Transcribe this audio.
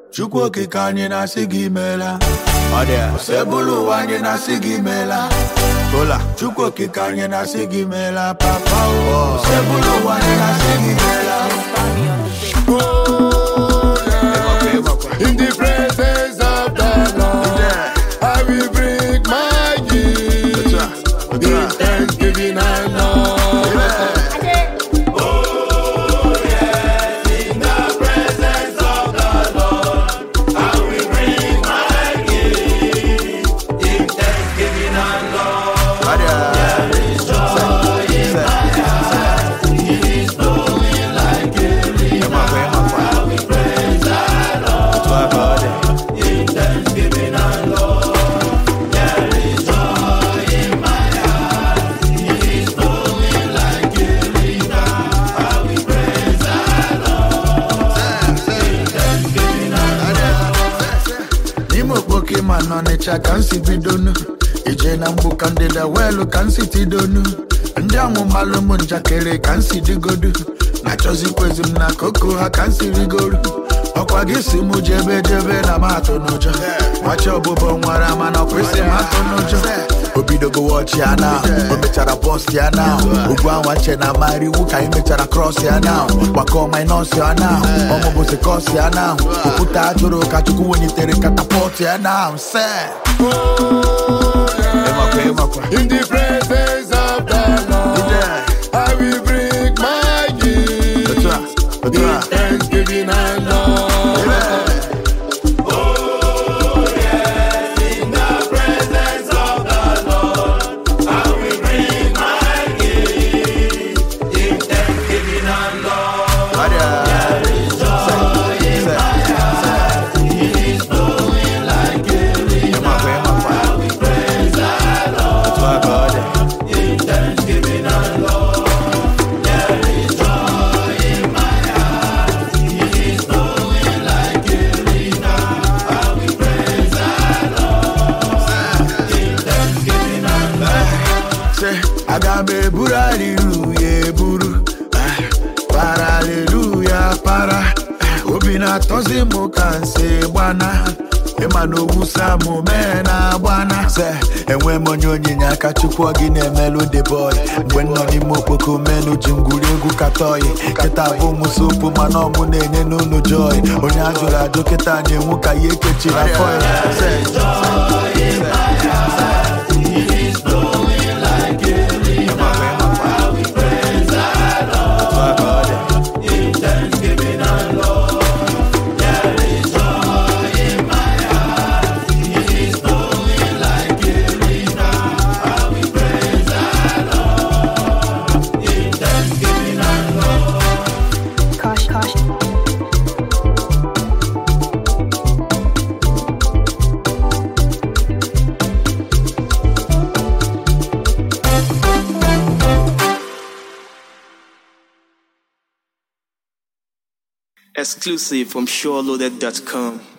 chukwu okike anyị na-asị gị meela ọ dị ya sebụlụ ụwa anyị na-asị gị meela kola chukwu okike anyị na-asị gị meela papa o sebụlụ ụwa anyị na-asị gị meela In the presence of the Lord, I will bring my gift in thanksgiving and love. Ọ dị ya. Ịmakwa, ịmakwa. Otu a ka ọ dị. n'ime okpoke ma n'ọnịcha ka m si bidonu ije na mgbu ka ndịda weelu ka m si tidonu ndị ọmụmalụ m njakịrị ka m si digodu na-achọzikwezi m na koko ha ka m si rigoru ọkwa gị si m jebe jebe na m atụ n'ụjọ machi ọbụbọ nwara mana ọkwesị m atụ n'ụjọ o bidogo wọchi ya na o mechara bọst ya na ugwu anwa nche na amara iwu ka anyị mechara krọs ya na gbakọ minọs ya na ọmụbụzi kọs ya na okwute ajụrụ ka chukwu welitere katapọt ya na se ịmakwa ịmakwa In the presence of the Lord, I will bring my gift otu a otu in a thanksgiving and love. Ọ dị ya. Ịmakwa ịmakwa otu a ka ọ dị Say, aga m eburu aliluya eburu Ah, para aliluya para Ah, obi na-atọzi m ka nsi gbana ịma na owusa m mee na agbana se enwe m onye onyinye aka chukwu ọ gị na-emelụ the boy mgbe m nọ n'ime okpoko menu ji ngwuri egwu katọyi kịta bụ m sopu mana ọmụ na-enye n'ụlọ joy onye a jụrụ ajụ kịta na-enwu ka ya ekechiri afọ ya Se, ịmakwa ịmakwa otu a ka ọ dị Caution, caution. Exclusive from SureLoaded.com.